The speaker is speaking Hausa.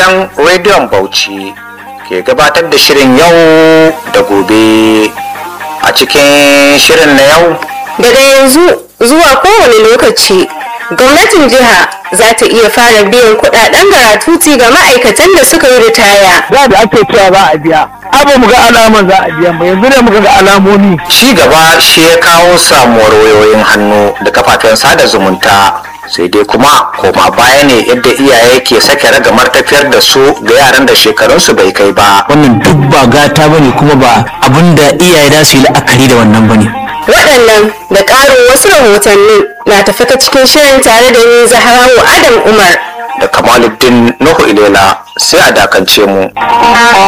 gidan rediyon bauchi ke gabatar da shirin yau da gobe a cikin shirin na yau daga yanzu zuwa kowane lokaci gwamnatin jiha za ta iya fara biyan kudaden garatuti ga ma'aikatan da suka yi ritaya da da ake cewa za a biya abu mu ga alaman za a biya ba yanzu ne muka ga alamomi ci gaba shi ya kawo samuwar wayoyin hannu da kafafen sada zumunta sai dai kuma koma baya ne yadda iyaye ke sake ragamar tafiyar da su ga yaran da shekarunsu bai kai ba wannan duk ba gata bane kuma ba abin da iyaye za su yi la'akari da wannan bane waɗannan da ƙarin wasu rahotanni na tafi ta cikin shirin tare da ni zaharawu adam umar da kamaluddin nuhu ilela sai a dakance mu